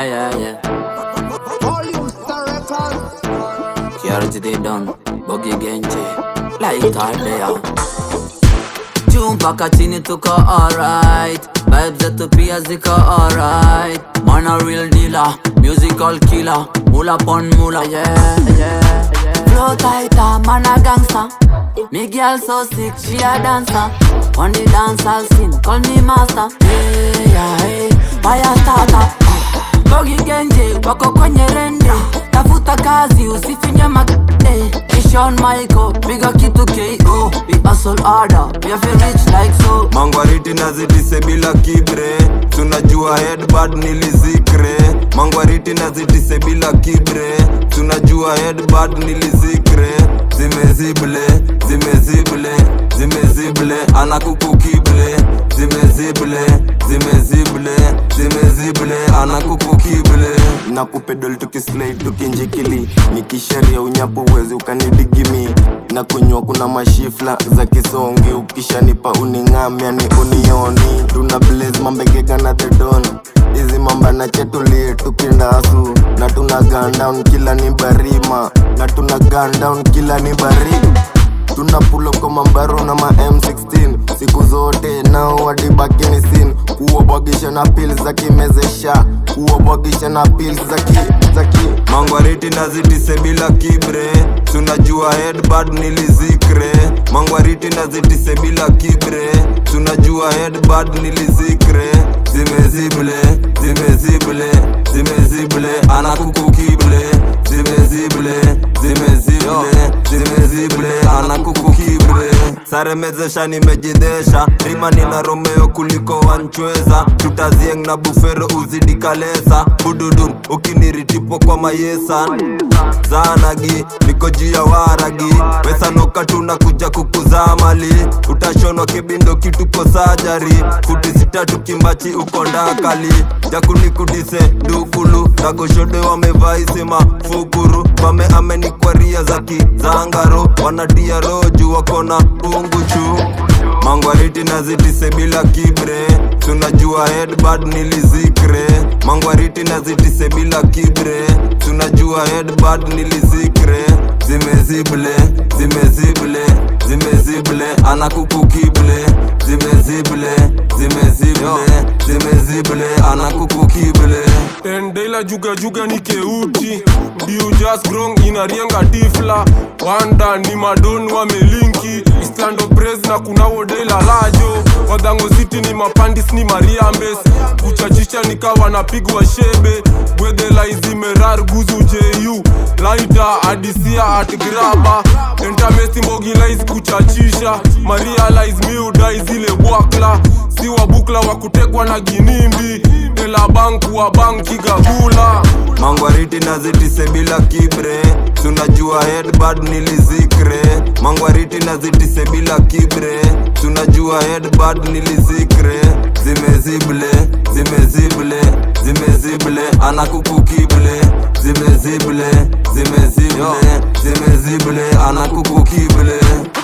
Yeah, yeah, yeah. Volume Star Records. Security they done. Boogie Genji. Light out there. Juu mpaka chini tuko alright. Vibes zetu pia ziko alright. Man a real dealer, musical killer. Mula pon mula, yeah, yeah, yeah. Flow tighter, man a gangster. Me girl so sick, she a dancer. On the dance I'll scene, call me master. Hey, yeah, hey, fire starter. Bogi Genji, wako kwenye rende. Tafuta kazi, usifinye makde. Kishon Michael, piga kitu KO. We hustle harder, we have to reach like so. mangwariti nazidise bila kibre tunajua headbad nilizikre mangwariti nazidise bila kibre tunajua headbad nilizikre zimezible zimezible zimezible anakukukible zimezible zimezible zimezible anakukukible na kupedol tukislai tukinjikili nikisharia unyapo uwezi ukanidigimi na kunywa kuna mashifla za kisongi ukishanipa uning'amya ni unioni tuna blaze mambegega na thedon hizi mamba na chetulie tukindasu na tuna gun down kila ni barima na tuna gun down kila ni barima tuna pulo kwa mambaro na ma M16 siku zote nao wadibakini sin kuwabwagisha na pil za kimezesha kuwabwagisha na pil za ki za ki mangwariti nazitise bila kibre tunajua headbad nilizikre mangwariti nazitise bila kibre tunajua headbad nilizikre zimezible zimezible zimezible anakukukible zimezible zimezible zimezible anakukukibre saremezesha nimejidesha rima nina romeo kuliko wanchweza tutazieng na bufero uzidi kalesa bududun ukiniritipo kwa mayesan zanagi niko juu ya waragi wesanoka tunakuja kukuzaa mali utashonwa kibindo kituko sajari futi sitatu kimbachi uko ndakali jakunikudise dukulu dagoshode wamevaisema fukuru pame amenikwaria za kizangaro wanadia roju wakona unguchu mangwariti nazitise bila kibre tunajua headbad nilizikre mangwariti nazitise bila kibre tunajua headbad nilizikre zimezible zimezible zimezible anakukukible zimezible zimezible zimezible anakukukible Endela juga juga ni keuti Diu just grong inarienga tifla Wanda ni madon wamelinki Islando praise na kuna wodela lajo Wadango city ni mapandis ni mariambes Kuchachisha nikawa napigwa shebe Gwedela izimerar guzu ju Laita adisia at graba Entamesti mbogi lais kuchachisha Marialize miudai zile bwakla Si wabukla wa kutekwa na ginimbi Ela banku wa banki gagula mangwariti nazitise bila kibre tunajua headbad nilizikre mangwariti nazitise bila kibre tunajua headbad nilizikre zimezible zimezible zimezible anakukukible zimezible zimezible zimezible anakukukible